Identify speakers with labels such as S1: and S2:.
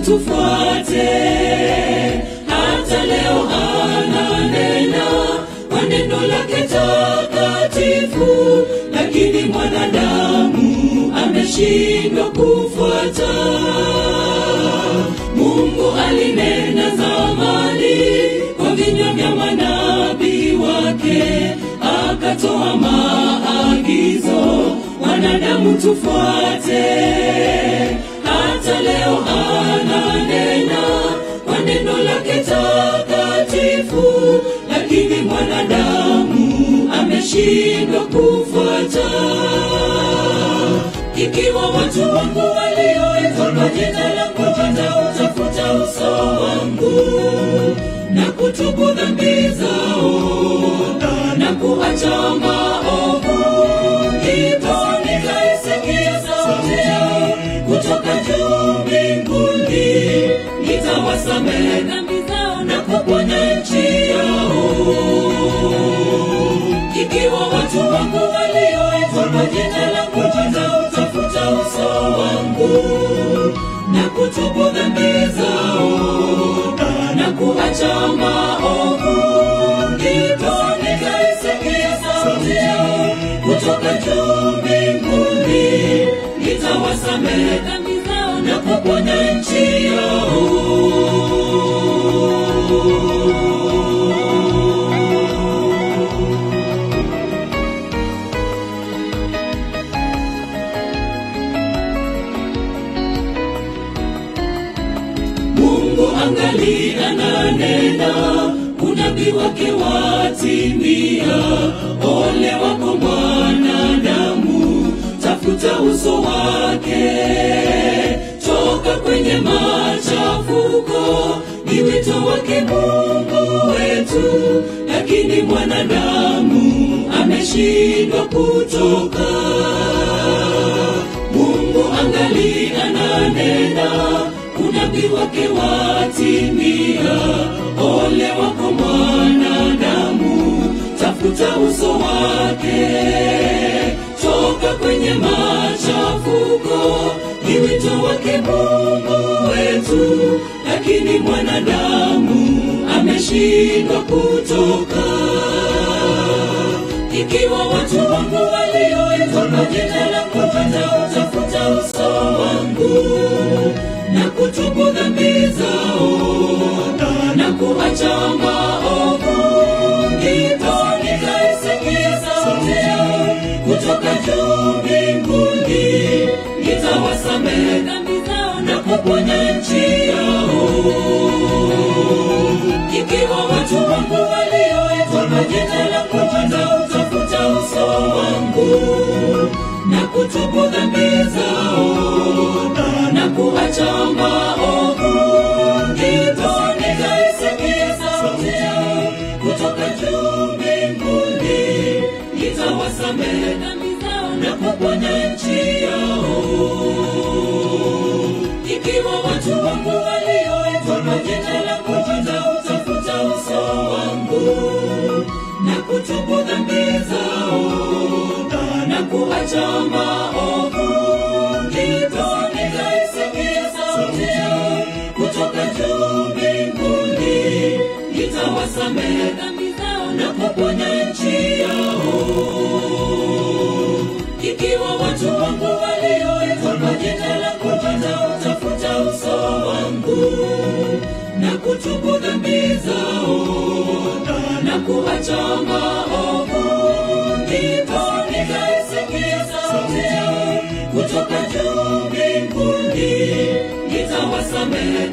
S1: tufuate hata leo ananena kwa neno lake takatifu lakini mwanadamu ameshindwa kufuata mungu alinena zamani kwa vinywa vya manabii wake akatoa maagizo wanadamu tufuate hata leo ananena kwa neno lake takatifu lakini mwanadamu ameshindwa kufuata ikiwa watu wangu walioitwa kwa jina langu watautafuta uso wangu na kutubu dhambi zao na kuacha maovu ndipo nikaisikia sauti yao kutoka juu mbinguni nitawasamehe dhambi zao na kuponya nchi yao ikiwa watu wangu walioitwa kwa jina langu watautafuta uso wangu na kutubu dhambi zao na kuacha maovu ndipo nikaisikia sauti yao kutoka juu mbinguni nitawasamehe dhambi zao na kuponya nchi yao mungu angali ananena unabii wake watimia ole wako mwanadamu tafuta uso wake toka kwenye machafuko ni wito wake mungu wetu lakini mwanadamu ameshindwa kutoka mungu angali ananena unabii wake watimia ole wako mwanadamu tafuta uso wake toka kwenye machafuko ni wito wake mungu wetu lakini mwanadamu ameshindwa kutoka ikiwa watu wangu walioitwa kwa jina langu watautafuta uso wangu na kutubu dhambi zao na kuacha maovu ndipo nikaisikia sauti yao kutoka juu mbinguni nitawasamehe dhambi zao na kuponya nchi yao ikiwa watu wangu walioitwa kwa jina langu watautafuta uso wangu na kutubu dhambi zao na kuacha maovu ndipo nikaisikia sauti yao kutoka juu mbinguni nitawasamehe dhambi zao na kuponya nchi yao ikiwa watu wangu walioitwa kwa jina langu watautafuta uso wangu na kutubu dhambi zao na kuacha maovu ndipo nikaisikia sauti yao kutoka juu mbinguni nitawasamehe dhambi zao na kuponya nchi yao ikiwa watu wangu walioitwa kwa jina langu watautafuta uso wangu na kutubu dhambi zao na kuacha maovu ndipo nikaisikia sauti yao kutoka juu mbinguni nitawasamehe